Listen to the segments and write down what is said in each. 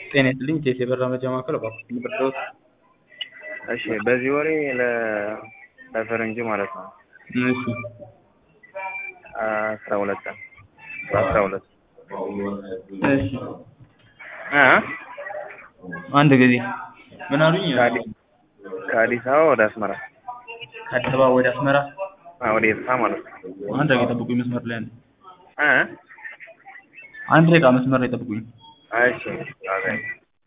ጤና ይስጥልኝ ቴቴ በራ መረጃ ማዕከል እባክዎት ልርዳዎት? እሺ በዚህ ወሬ ለ ለፈረንጅ ማለት ነው እሺ አስራ ሁለት ቀን አስራ ሁለት እሺ እ አንድ ጊዜ ምን አሉኝ? ከአዲ- ከአዲስ አበባ ወደ አስመራ ከአዲስ አበባ ወደ አስመራ አ ወደ ኤርትራ ማለት ነው አንድ ደቂቃ ጠብቁኝ መስመር ላይ ነው። እ አንድ ደቂቃ መስመር ላይ ጠብቁኝ። እሺ አገኝ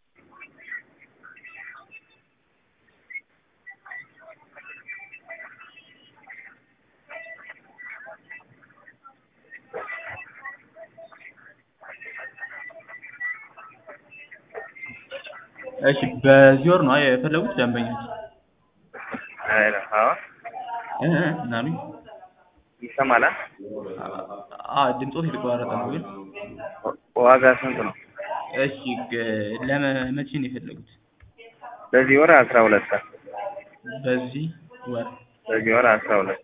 እሺ በዚህ ወር ነው የፈለጉት ደንበኞች? አይደ አዎ እ እ ምን አሉኝ? ይሰማል አ? አ ድምፆት የተቆራረጠ ነው ግን ዋጋ ስንት ነው እሺ ግ- ለመቼ ነው የፈለጉት? በዚህ ወር አስራ ሁለት ቀን በዚህ ወር በዚህ ወር አስራ ሁለት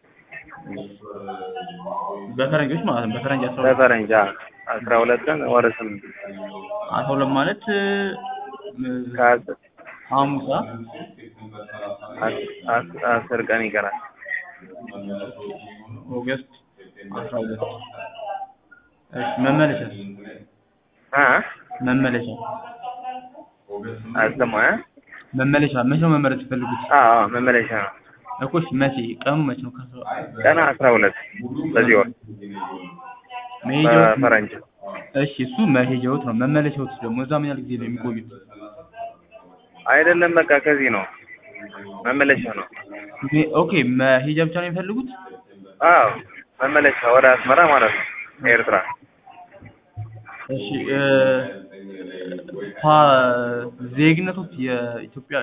በፈረንጆች ማለት ነው። በፈረንጅ አስራ ሁለት በፈረንጅ አ አስራ ሁለት ቀን ወር ስምንት አስራ ሁለት ማለት እ፣ ከአስ- ሐሙሳ አስ- አስ- አስር ቀን ይቀራል ኦገስት አስራ ሁለት እሺ መመለሻ አ መመለሻ አልሰማ እ መመለሻ መቼ ነው መመለስ የፈለጉት? አዎ አዎ መመለሻ ነው እኮ እሺ መቼ ቀኑ መቼ ነው? ከአስራ ቀን አስራ ሁለት በዚህ ወር መሄጃዎት በፈረንጅ እሺ እሱ መሄጃዎት ነው። መመለሻዎት ደግሞ እዛ ምን ያህል ጊዜ ነው የሚቆዩት? አይደለም በቃ ከዚህ ነው መመለሻ ነው ሜ- ኦኬ መሄጃ ብቻ ነው የሚፈልጉት? አዎ መመለሻ ወደ አስመራ ማለት ነው ኤርትራ እሺ እ ፓ ዜግነቶት የኢትዮጵያ